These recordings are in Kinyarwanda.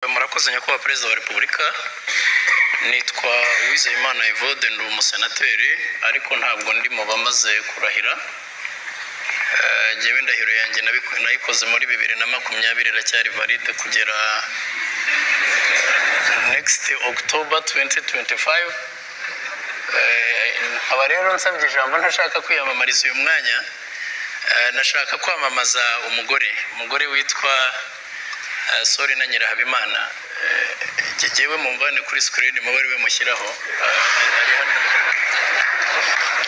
murakoze nyakubahwa perezida wa repubulika nitwa uwizeyimana evode ndi umusenateri ariko ntabwo ndi mu bamaze kurahira Eh, jyewe indahiro yanjye nabiku- nayikoze muri bibiri na makumyabiri iracyari valide kugera next october 2025 Eh, nkaba rero nsabye ijambo ntashaka kwiyamamariza uyu mwanya Eh, nashaka kwamamaza umugore umugore witwa eh, sori na nyirahabimana Eh, jyewe mumvane kuri screen mube ari we mushyiraho Eh, ari hano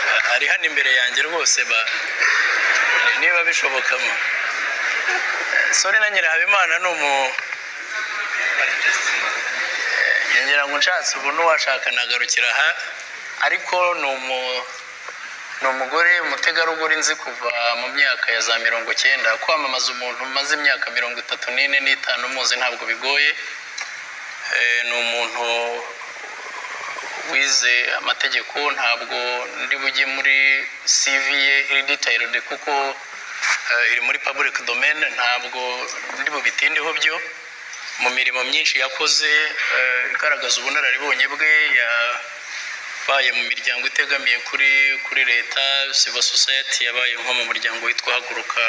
Eh, ari hano imbere yanjye rwose ba- niba bishobokamo Eh, sori na nyirahabimana ni umu Eh, ngira ngo nshatse ubu n'uwashaka nagarukira aha ariko ni umu ni umugore umutegarugori nzi kuva mu myaka ya za mirongo cyenda kwamamaza umuntu umaze imyaka mirongo itatu n'ine n'itanu umuzi ntabwo bigoye Eh, ni umuntu wize amategeko ntabwo ndi bujye muri CV ye iri detailed kuko eh, iri muri public domain ntabwo ndi bubitindeho byo mu mirimo myinshi yakoze eh, igaragaza ubunararibonye bwe yabaye mu miryango itegamiye kuri kuri leta civil society yabaye nko mu muryango witwa haguruka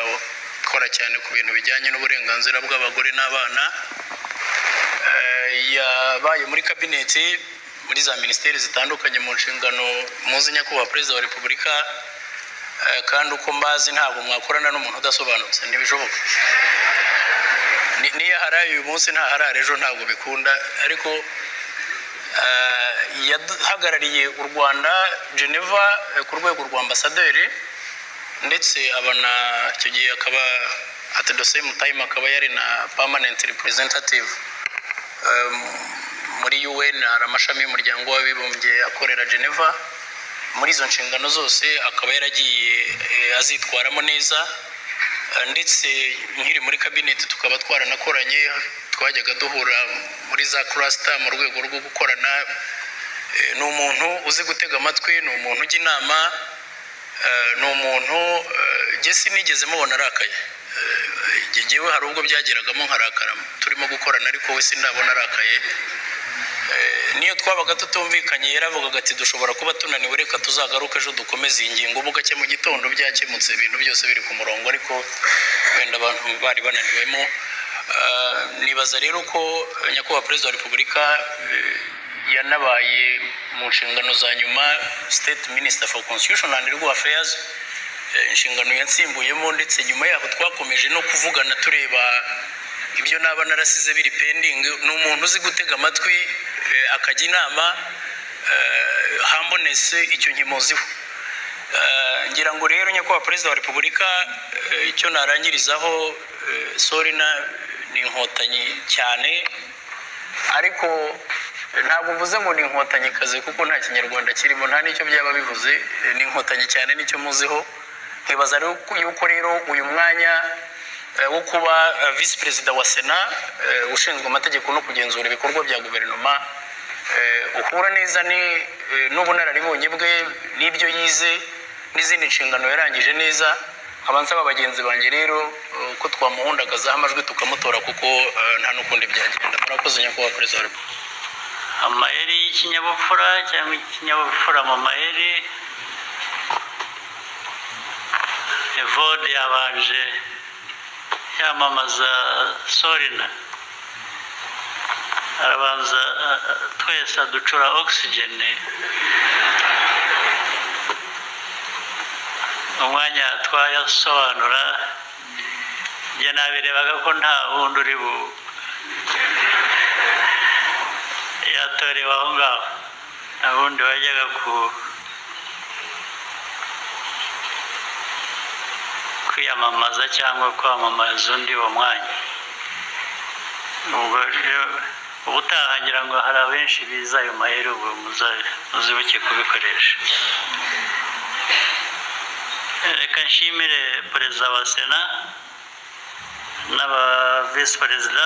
ukora cyane ku bintu bijyanye n'uburenganzira bw'abagore n'abana Eh, yabaye muri kabineti muri za minisiteri zitandukanye mu nshingano muzi nyakubahwa perezida wa repubulika Eh, kandi uko mbazi ntabwo mwakorana n'umuntu udasobanutse ntibishoboka Ni- n'iyo aharaye uyu munsi ntaharara ejo ntabwo bikunda ariko eh, yahagarariye u rwanda geneva eh, ku rwego rwa ambasaderi ndetse abana icyo gihe akaba at the same time akaba yari na permanent representative um, muri UN hari amashami y'umuryango w'abibumbye akorera Geneva muri izo nshingano zose akaba yaragiye eh, azitwaramo neza Eh, ndetse nkiri muri kabineti tukaba twaranakoranye twajyaga duhura muri za cluster mu rwego rwo gukorana Eh, ni umuntu uzi gutega amatwi ni umuntu ujya inama eh, ni umuntu eh, njye sinigeze mubona arakaye Eh, njyewe hari ubwo byageragamo nkarakara turimo gukorana ariko we sindabona arakaye Eh, niyo twabaga tutumvikanye yaravugaga ati dushobora kuba tunaniwe reka tuzagaruke ejo dukomeze iyi ngingo bugacye mu gitondo byakemutse ibintu byose biri ku murongo ariko wenda abantu bari bananiwemo Eh, nibaza rero ko eh, nyakubahwa perezida wa repubulika eh, yanabaye mu nshingano za nyuma state minister for constitution and legal affairs eh, inshingano yansimbuyemo ndetse nyuma yaho twakomeje no kuvugana tureba ibyo naba narasize biri pending ni umuntu uzi gutega amatwi eh, akajya inama eh, hambonese icyo nkimuziho Eh, ngira ngo rero nyakubahwa perezida wa repubulika eh, icyo narangirizaho eh, sorina ni inkotanyi cyane ariko ntabwo mvuze ngo ni inkotannyikazi kuko nta kinyarwanda kirimo nta n'icyo byaba bivuze eh, ni inkotanyi cyane nicyo muziho nkibaza rero ko- yuko rero uyu mwanya eh, wo kuba eh, visi perezida wa sena eh, ushinzwe amategeko no kugenzura ibikorwa bya guverinoma eh, uhura neza ni- eh, n'ubunararibonye bwe n'ibyo yize n'izindi nshingano yarangije neza nkaba nsaba bagenzi banjye rero eh, ko twamuhundagazaho amajwi tukamutora kuko eh, nta n'ukundi byagenda murakoze nyakubahwa perezida wa repubulika amayeri y'ikinyabupfura cyangwa ikinyabupfura mu mayeri evode yabanje yamamaza sorina arabanza a- a- twese aducura ogisijeni umwanya twayasobanura njye nabirebaga ko nta wundi uri bu yatorewe aho ngaho ubundi wajyaga ku kwiyamamaza cyangwa kwamamaza undi uwo mwanya ubwo rero ubutaha ngira ngo hari abenshi biza ayo mahera ubwo muza- muzibuke kubikoresha reka nshimire perezida wa sena n'aba visi perezida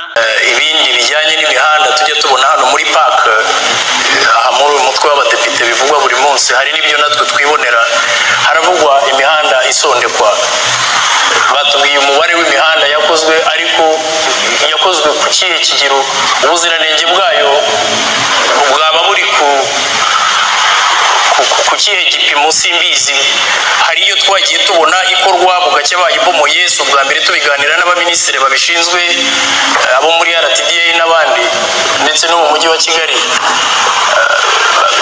ibindi bijyanye n'imihanda tujya tubona hano muri paka aha muri uyu mutwe w'abadepite bivugwa buri munsi hari n'ibyo natwe twibonera haravugwa imihanda isondekwa batubwiye umubare w'imihanda yakozwe ariko yakozwe ku ku kihe kigero ubuziranenge bwayo bwaba buri ku ku- ku- ku kihe gipimo simbizi hari iyo twagiye tubona ikorwa bugacya bayibomoye si ubwa mbere tubiganira n'abaminisitiri babishinzwe eh, abo muri rtda n'abandi ndetse no mu mujyi wa kigali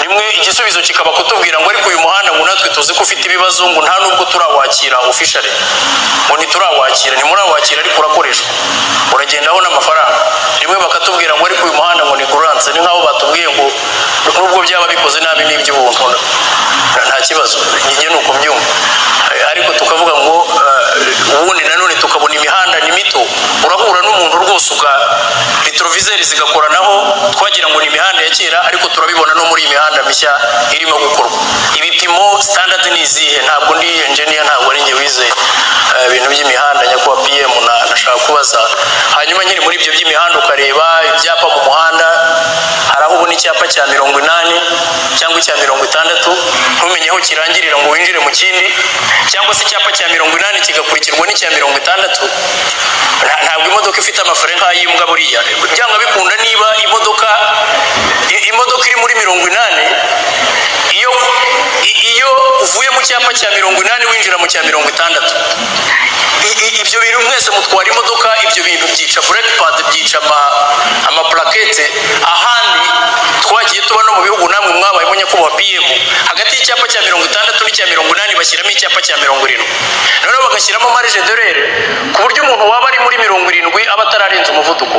rimwe igisubizo kikaba kutubwira ngo ariko uyu muhanda ngo natwe tuzi ko ufite ibibazo ngo nta nubwo turawakira officially ngo ntiturawakira ntimurawakira ariko urakoreshwa uragenda abona amafaranga rimwe bakatubwira ngo ariko uyu muhanda ngo ni gurance ni nk'aho batubwiye ngo nubwo byaba bikoze nabi ni iby'ubuntu nta- nta kibazo njye ni uko mbyumva Eh, ariko tukavuga ngo eh, ubundi nanone tukabona imihanda ni mito urahura n'umuntu rwose uka retroviseri zigakoranaho twagira ngo ni imihanda ya kera ariko turabibona no muri iyi mihanda mishya irimo gukorwa ibipimo standard ni izihe ntabwo ndi engineer ntabwo ari njye wize eh, ibintu by'imihanda nyakubahwa pm na- nashaka kubaza hanyuma nyine muri ibyo by'imihanda ukareba ibyapa mu muhanda hari aho ubona icyapa cya mirongo inani cyangwa icya mirongo itandatu ntumenye aho kirangirira ngo winjire mu kindi cyangwa se icyapa cya mirongo inani kigakurikirwa n'icya mirongo itandatu Nta- ntabwo imodoka ifite amafare nk'ay'imbwa buriya byanga bikunda niba imodoka i- imodoka iri muri mirongo inani iyo i- iyo uvuye mu cyapa cya mirongo inani winjira mu cya mirongo itandatu I- i- ibyo bintu mwese mutwara imodoka ibyo bintu byica bureke padi byica ama- amapurakete ahandi twagiye tuba no mu bihugu namwe mwabayemo nyakubahwa pm hagati y'icyapa cya mirongo itandatu n'icya mirongo inani bashyiramo icyapa cya mirongo irindwi noneho bagashyiramo marije dorere ku buryo umuntu waba ari muri mirongo irindwi aba atararenza umuvuduko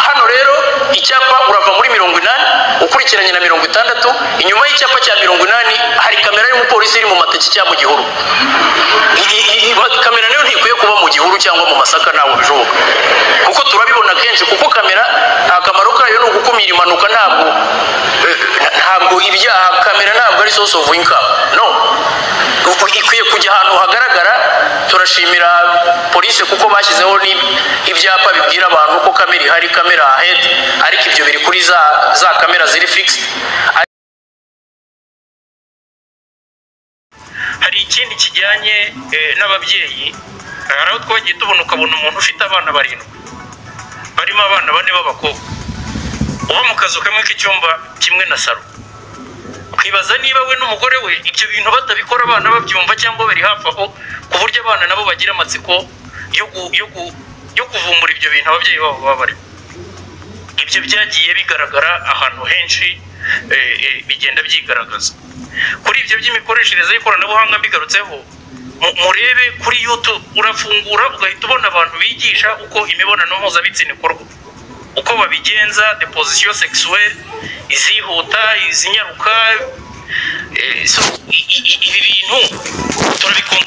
hano rero icyapa urava muri mirongo inani ukurikiranye na mirongo itandatu inyuma y'icyapa cya mirongo inani hari kamera y'umupolisi iri mu mateke cyangwa mu gihuru I- i- i- i- kamera nayo ntikwiye kuba mu gihuru cyangwa mu masaka ntabwo bishoboka kuko turabibona kenshi kuko kamera akamaro kayo ni ugukumira impanuka ntabwo eh, ntabwo ibyaha kamera ntabwo ari source of income no Uku- ikwiye kujya ahantu hagaragara turashimira polisi kuko bashyizeho n'ib- ibyapa bibwira abantu ko kamera ihari kamera ahead ariko ibyo biri kuri za za kamera ziri fixed hari ikindi kijyanye eh, n'ababyeyi hari aho twagiye tubona ukabona umuntu ufite abana barindwi barimo abana bane b'abakobwa uba mu kazu kamwe k'icyumba kimwe na salo ukibaza niba we n'umugore we ibyo bintu batabikora abana babyumva cyangwa bari hafi aho ku buryo abana nabo bagira amatsiko yo gu- yo gu- yo kuvumbura ibyo bintu ababyeyi babo baba bari ibyo byagiye bigaragara ahantu henshi eh, eh, bigenda byigaragaza kuri ibyo by'imikoreshereze y'ikoranabuhanga mbigarutseho mu- murebe kuri youtube urafungura ugahita ubona abantu bigisha uko imibonano mpuzabitsina ikorwa uko babigenza deposition sexuelle izihuta izinyaruka eh, so, i- i- i- ibi bintu turabikunze